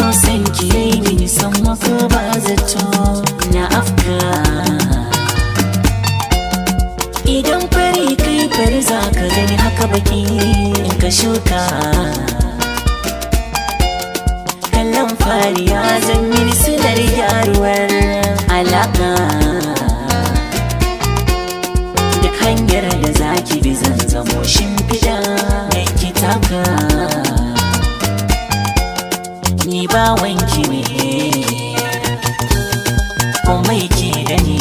san ki yayi mini san mako ba zato na afka idan fari kai fari za ka gani haka baki in ka shuka kallon fari ya zan yi silar gyaruwar alaka duk hanyar da za ki bi zan zamo shimfiɗa mai kitaka ni ba wanki ne komai ke da ni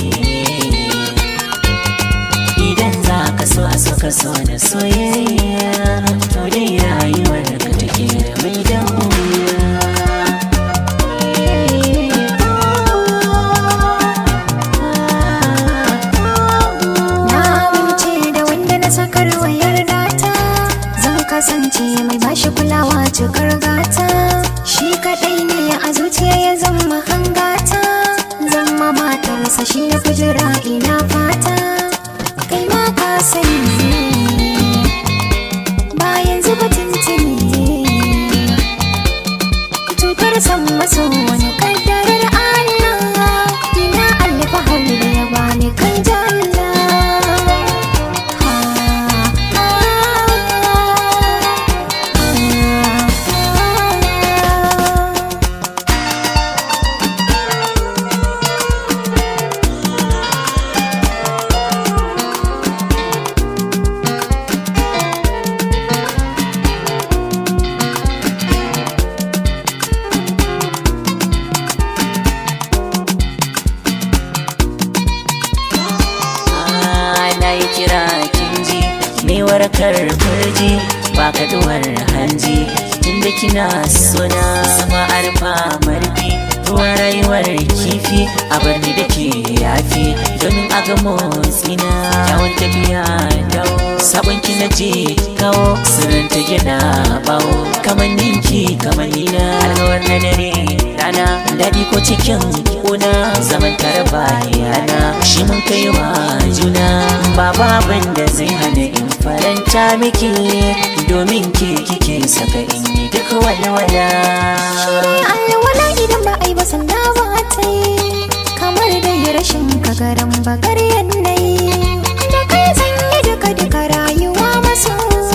idan za ka so a so ka so na soyayya to dai rayuwar ka take da mai damuwa Na amince da wanda na sakar wayar data Zan kasance mai bashi kulawa cikar gata Shi kaɗai ne a zuciya ya zama hangata Zama matarsa shi na kujira ina fata Kai ma ka sani Bayan zuba tuntuni Cutar san maso wani kaddarar Allah Ina alfahari da ya bani kan jalla na yi kira kinji mai warkar farji ba kaduwar hanji tunda kina suna sama arfa marfi ruwan rayuwar kifi a barni da ke yafi domin a ga motsina yawon tafiya dawo sabon ki na je kawo sirrin ta gina bawo kamar ninki kamar nina alkawar na dare rana daɗi ko cikin kuna zaman tare bayana shi mun kai wa juna ba babin da zai hana in faranta miki domin ke kike saka in yi duk walwala alwala idan ba a yi ba sanda ba ta yi kamar dai rashin kagaran bakar yanayi da kai zan yi duka duka rayuwa masu